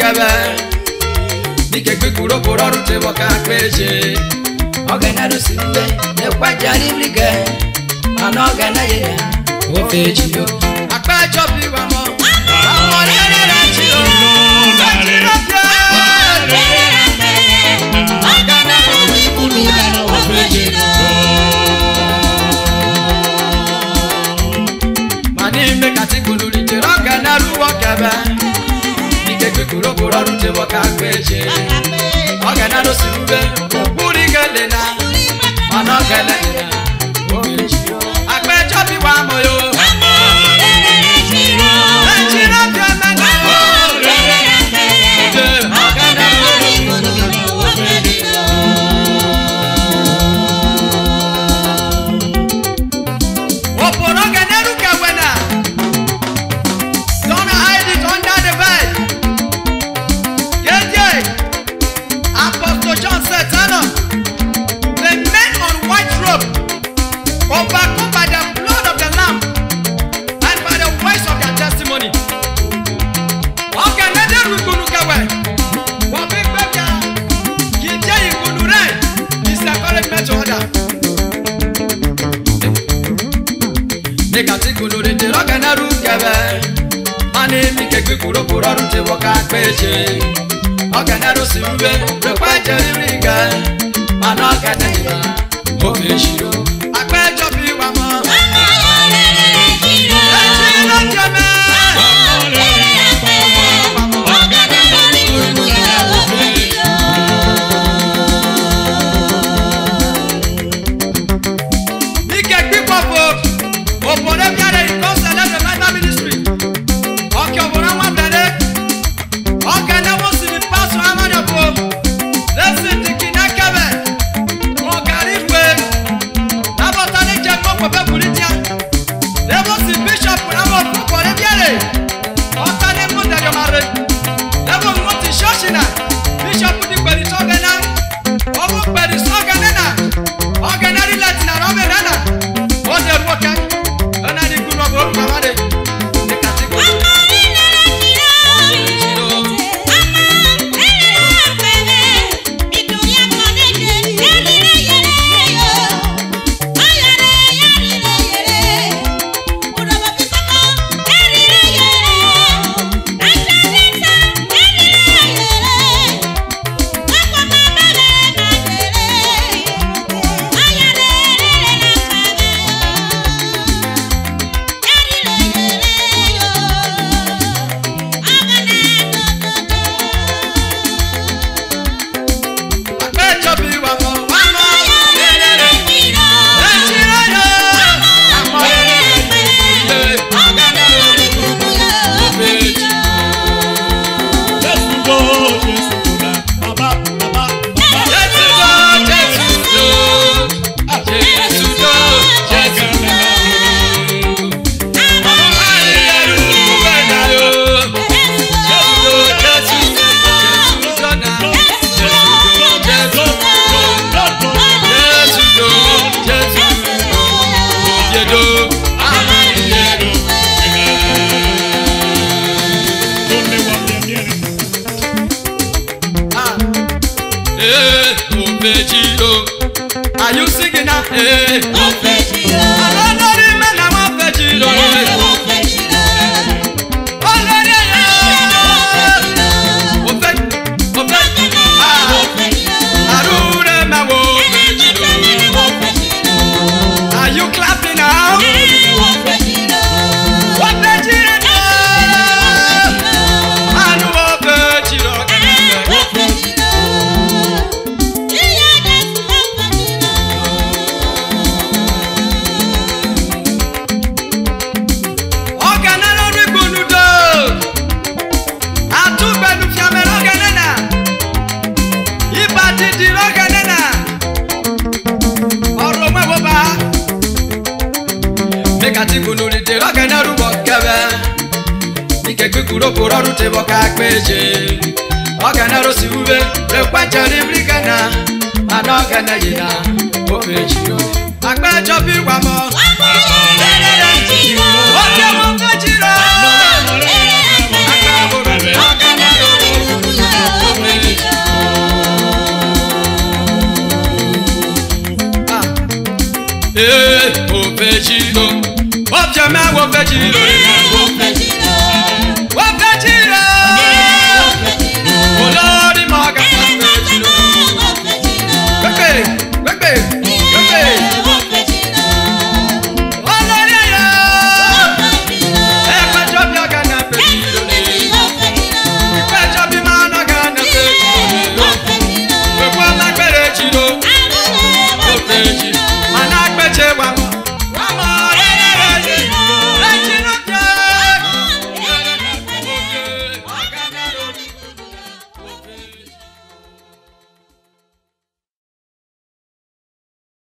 kẹbẹ dike gbẹkuro kuro ọrùn tẹ bọ ká péjẹ ọgana ló sì ń gbé nípàjà nílì gẹ àná ọgana yẹ yà ó fẹ́ jì yó. àpẹjọ bí wà mọ àwọn rere rẹ jí o lẹjí lọ jẹ mani mi kàti kululi jẹ ọgana lúwọ kẹbẹ dike gbẹkuro kuro ọrùn tẹ bọ ká péjẹ ọgana ló sì ń gbé kúri gẹlẹ náà ọ̀nà gẹlẹ náà ó fẹ́ jí o àpẹjọ bí wà mọ yó lẹjí lọ jẹ mẹta o jẹ ọgana lúwọ. Oporo generu kewena. Don't hide it under the bed. Yeje. Apostle John said, Tana, the men on white robe overcome by the blood of the Lamb and by the voice of their testimony. Ọ̀gẹ̀nẹ̀dẹ̀rù ìgbónú kẹwẹ̀. Wọ́n fi gbẹ́bíà. Kì í jẹ́ ìgbónú rẹ̀. Is encouragement to others. Nikati kuluri ti rọgana ru kẹbẹ. Mani mi kegbe kuro kuro ọdún ti wọ ká péje. Ọgana ru si wúwe rẹpẹ jẹ rírì gẹ. Mana ọgana yìí ma mo fi ṣírò. Àpéjọ bí wà mọ́. Ẹjí ló jẹ mẹ́. Mi kegbe pọ̀pọ̀. Òpòdé bí ara yìí kọ́ sẹ́lẹ̀ the Bible ministry. Ọkẹ́ òbòrò wọn bẹ̀rẹ̀. Ọkẹ́ náà wọ́n sì ní pásọ̀ amádọ̀bọ̀. Lẹ́sìn ti kìnnà kẹ́bẹ̀. Wọ́n kárí ìwé. Lábọ̀tá ní jẹ́ kó pẹ̀pẹ́ kùrí tíá. Lẹ́wọ́n sì bíṣọ̀pù láwọn òpòdé bí ara yìí. Ọ̀tá ní mú dẹ̀dọ̀ máa rẹ̀. Lẹ́wọ́n mú ti ṣọ́ọ̀ṣì náà. Bíṣọ̀pù ti pẹ̀lú sọ́gẹ̀ náà. Ọwọ́ pẹ̀lú sọ́gẹ̀ náà. Ọ̀gẹ̀ náà rí lẹ́tì náà rọ́bẹ̀ náà. Ó dẹ̀ mú ọkẹ́. Ẹ̀nà ní kúrò ọ̀bọ̀ orúkọ àwádé. Ní kàtíkù. Àpéjọ bí wà mọ́. Wà mọ́. Lélẹ́rẹ́. Ẹ̀jí lọ́yọ̀. Àmọ́ lélẹ́rẹ́. Ọ̀gánà lórí gbogbo méjì. Jésù lọ, Jésù lọ. Jésù lọ, Jésù lọ. Ọmọ ayẹyẹrù wẹ̀dà lọ. Jésù lọ, Jésù lọ. Jésù lọ náà. Jésù lọ, Jésù lọ. Jésù lọ, Jésù lọ. Òjèdò, àmọ́ ìyẹrù. Ah. Eh, Obeji o. Are you singing now? Eh. Olórí mẹ́ta wọ́n fẹ́ jí lọ. Olórí ẹ̀yẹ. Òfẹ́ òfẹ́ ah. Àrùrẹ́ máa wo Obeji lọ. Are you clapping now? Obeji lọ. Àánú Obeji lọ. Ọ̀gánà lórí gbòlùdò. Àtúgbẹ̀lù fiamẹ́ lọ́gẹ̀nẹ̀ náà. Ibà dídì lọ́gẹ̀nẹ̀ náà. Ọ̀rọ̀ mẹ́wọ́ bá. Mẹ́ka tí gbòlùdì dè lọ́gẹ̀nẹ̀ rúbọ̀ kẹ́bẹ́. Ike gbígbúrò kò rọrùn tẹ bọ́ ká péje. Ọ̀gánà ló sì wúwe. Rẹ̀pẹ̀jọ ní bíríkẹ̀nà. Àná ọ̀gánà yìí náà. Ó fèjì o. Àgbẹ̀jọ bí wà mọ́. Ó jẹ́ wọn fẹ́ jí lọ. Agbábọ̀rọ̀ ọ̀gánà lórí. ee ofechi o obiọma wofechi o